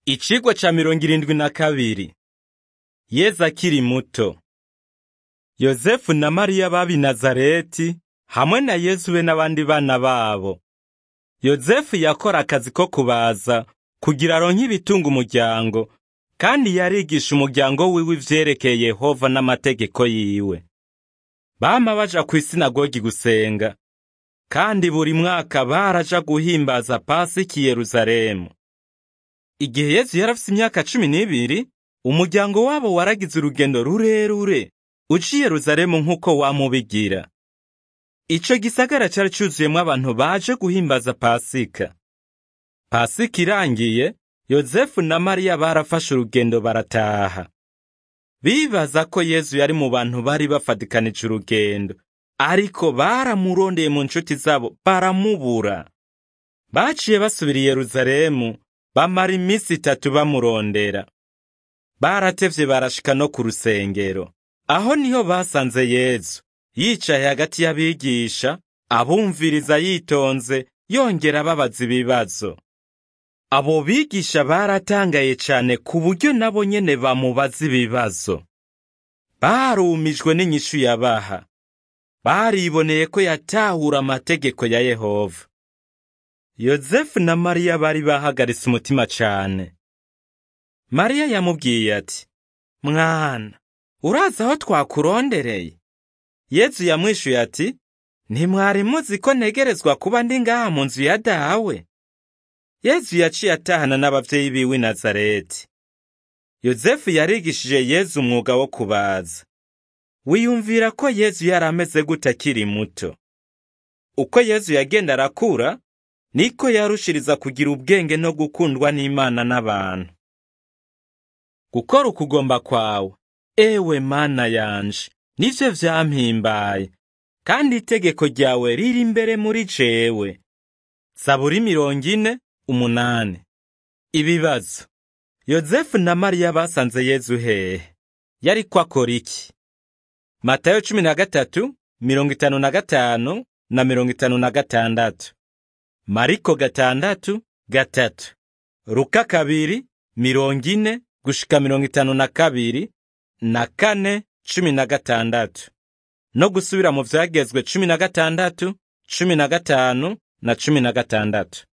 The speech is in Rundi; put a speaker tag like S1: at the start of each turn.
S1: Icigwa ca mirongo irindwi na kabiri Yezu akiri muto. Yozefu na Mariya baba i Nazareti hamwe na Yezu be n'abandi bana babo. Yozefu yakora akazi ko kubaza kugira aronke ibitunga umuryango, kandi yarigisha umuryango wiwe ivyerekeye Yehova n'amategeko yiwe. Bama baja kw'isinagogi gusenga, kandi buri mwaka baraja guhimbaza Pasika i Yerusalemu. Igihe Yezu yari afise imyaka cumi n'ibiri, umuryango wabo waragize urugendo rurerure uca i Yerusalemu nk'uko wamubigira. Ico gisagara cari cuzuyemwo abantu baje guhimbaza Pasika. Pasika irangiye, Yozefu na Mariya barafashe urugendo barataha. Bibaza ko Yezu yari mu bantu bari bafadikanije urugendo, ariko baramurondeye mu nshuti zabo baramubura. Baciye basubira i Yerusalemu, bamara iminsi itatu bamurondera. Baratevye barashika no ku rusengero. Aho niho basanze Yezu, yicaye hagati y'abigisha, abumviriza yitonze, yongera ababaza ibibazo. Abo bigisha baratangaye cane ku buryo nabo nyene bamubaza ibibazo. Barumijwe n'inyishu yabaha. Bariboneye ko yatahura amategeko ya Yehova. Yozefu na Mariya bari bahagaritse umutima cane. Mariya yamubwiye ati, Mwana, urazi aho twakurondereye? Yezu yamwishuye ati, Ntimwari muzi ko ntegerezwa kuba ndi ngaha mu nzu ya dawe? Yezu yaciye atahana n'abavyeyi biwe i Nazareti. Yozefu yarigishije Yezu umwuga wo kubaza. Wiyumvira ko Yezu yari ameze gute akiri muto? Uko Yezu yagenda arakura, niko yarushiriza kugira ubwenge no gukundwa n'Imana n'abantu. Gukora ukugomba kwawe, ewe Mana yanje, nivyo vyampimbaye, kandi itegeko ryawe riri imbere muri jewe. Zaburi mirongo ine, umunani. Ibibazo. Yozefu na Mariya basanze Yezu hehe? Yariko akora iki? Matayo cumi na gatatu, mirongo itanu na gatanu na mirongo itanu na gatandatu. Mariko gatandatu, gatatu. Luka kabiri, mirongo ine, gushika mirongo itanu na kabiri, na kane, cumi na gatandatu. No gusubira mu vyagezwe cumi na gatandatu, cumi na gatanu, na cumi na gatandatu.